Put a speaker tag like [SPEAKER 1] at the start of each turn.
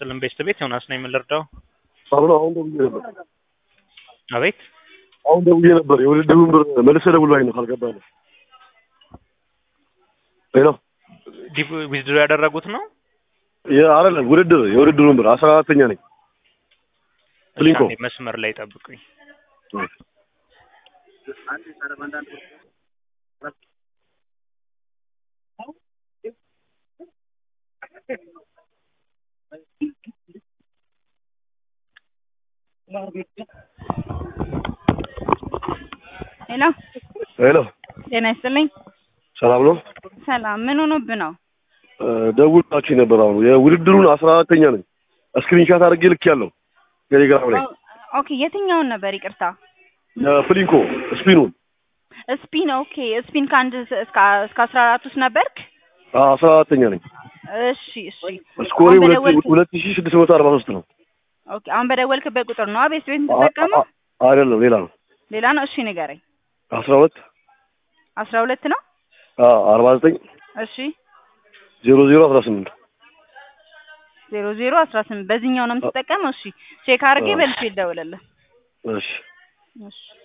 [SPEAKER 1] ይስጥልን ቤስት ቤት ዮናስ ነኝ የምንረዳው
[SPEAKER 2] አሁን አሁን ደውዬ ነበር
[SPEAKER 1] አቤት
[SPEAKER 2] አሁን ደውዬ ነበር የውድድሩን ብር መልሰህ ደውልልኝ ነው ካልገባህ ነው ሄሎ
[SPEAKER 1] ዊዝድሮ ያደረጉት ነው
[SPEAKER 2] አይደለም ውድድር የውድድሩን ብር አስራ አራተኛ ነኝ ፍሊንኮ
[SPEAKER 1] እሺ፣ አንዴ መስመር ላይ ጠብቁኝ
[SPEAKER 3] ሄሎ
[SPEAKER 2] ሄሎ
[SPEAKER 3] ጤና ይስጥልኝ።
[SPEAKER 2] ሰላም ነው
[SPEAKER 3] ሰላም። ምን ሆኖብህ ነው?
[SPEAKER 2] ደውላችሁ ነበር አሁን የውድድሩን አስራ አራተኛ ነኝ ስክሪንሻት አድርጌ ልክ ያለው ቴሌግራም ላይ
[SPEAKER 3] ኦኬ፣ የትኛውን ነበር? ይቅርታ
[SPEAKER 2] ፍሊንኮ ስፒኑን
[SPEAKER 3] ስፒን። ኦኬ፣ ስፒን ከአንድ እስከ እስከ አስራ አራት ውስጥ ነበርክ?
[SPEAKER 2] አስራ አራተኛ ነኝ
[SPEAKER 3] እሺ፣ እሺ።
[SPEAKER 2] ስኮሬ
[SPEAKER 3] አሁን በደወልክ-
[SPEAKER 2] ሁለት ሺ ስድስት መቶ አርባ ሶስት ነው
[SPEAKER 3] ኦኬ፣ አሁን በደወልክበት ቁጥር ነው ቤት ቤት የምትጠቀመው?
[SPEAKER 2] አ- አ- አይደለም ሌላ ነው
[SPEAKER 3] ሌላ ነው? እሺ፣ ንገረኝ።
[SPEAKER 2] አስራ ሁለት
[SPEAKER 3] አስራ ሁለት ነው?
[SPEAKER 2] አርባ ዘጠኝ
[SPEAKER 3] እሺ፣
[SPEAKER 2] ዜሮ ዜሮ አስራ ስምንት
[SPEAKER 3] ዜሮ ዜሮ አስራ ስምንት በዚህኛው ነው የምትጠቀመው? እሺ፣ ቼክ አድርጌ
[SPEAKER 2] አዎ።
[SPEAKER 3] በልቼ ይደውልልህ።
[SPEAKER 2] እሺ
[SPEAKER 3] እሺ